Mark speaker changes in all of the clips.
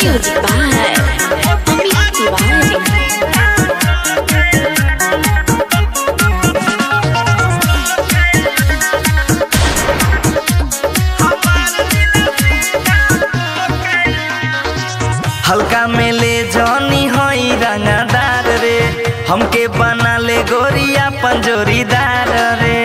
Speaker 1: Music by Amit Tiwari.
Speaker 2: हल्का में ले जौनी हई रंगदार रे हमके बना ले गोरिया पंजोरीदार रे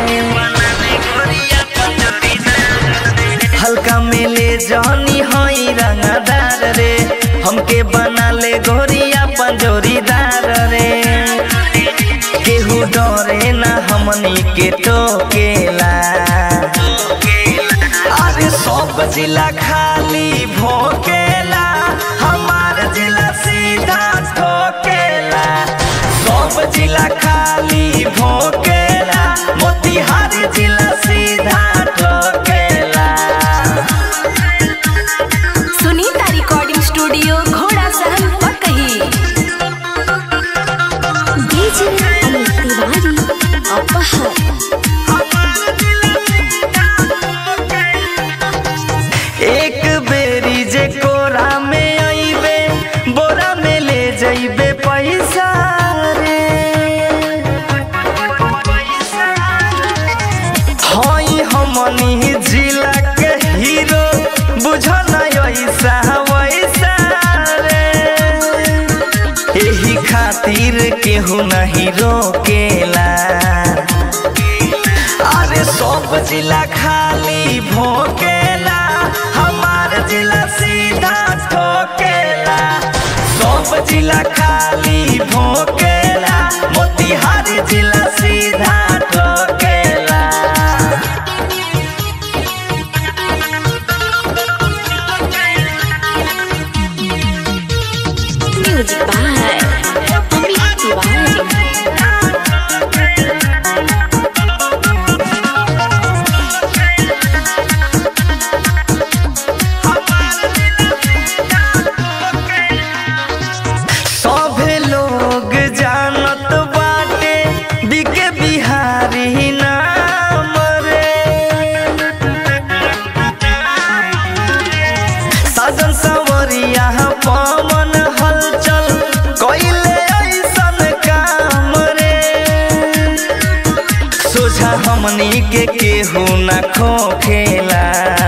Speaker 2: हल्का में ले जौनी हई रंगदार रे हमके बना ले गोरिया पंजोरीदार रे केहू डरे ना हमनी के टोकेला अरे सब जिला खाली भोकेला हमार जिला सीधा ठोकेला सब जिला खाली भोकेला मोतिहारी जिला सीधा ठोकेला
Speaker 1: सुनीता रिकॉर्डिंग स्टूडियो घोड़ा सहन पकही डीजे अमित तिवारी अपहर
Speaker 2: एक बेरी जे कोरा में अइबे बोरा में ले जइबे पैसा रे हई हमनी जिला के हीरो बुझल ऐसा वैसा रे एही खातिर केहू नहीं रोकेला अरे सब जिला खाली भोकेला हमार जिला सीधा ठोकेला सब जिला खाली भोकेला मोतिहारी जिला सीधा ठोकेला
Speaker 1: म्यूजिक बाय अमित तिवारी
Speaker 2: सभे लोग जानत बाटे बिके बिहारी नाम रे साजन सवरिया पवन हलचल कइले ऐसन काम रे सोझा हमनी के केहू न खोखेला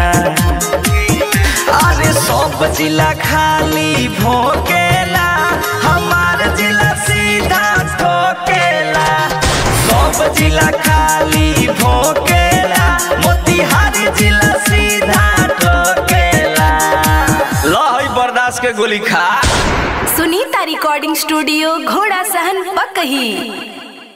Speaker 2: अरे सब जिला खाली भोकेला हमार जिला सीधा ठोकेला सब जिला खाली भोकेला मोतिहारी जिला सीधा ठोकेला लहई बर्दाश्त के गोली खा
Speaker 1: सुनीता रिकॉर्डिंग स्टूडियो घोड़ा सहन पकही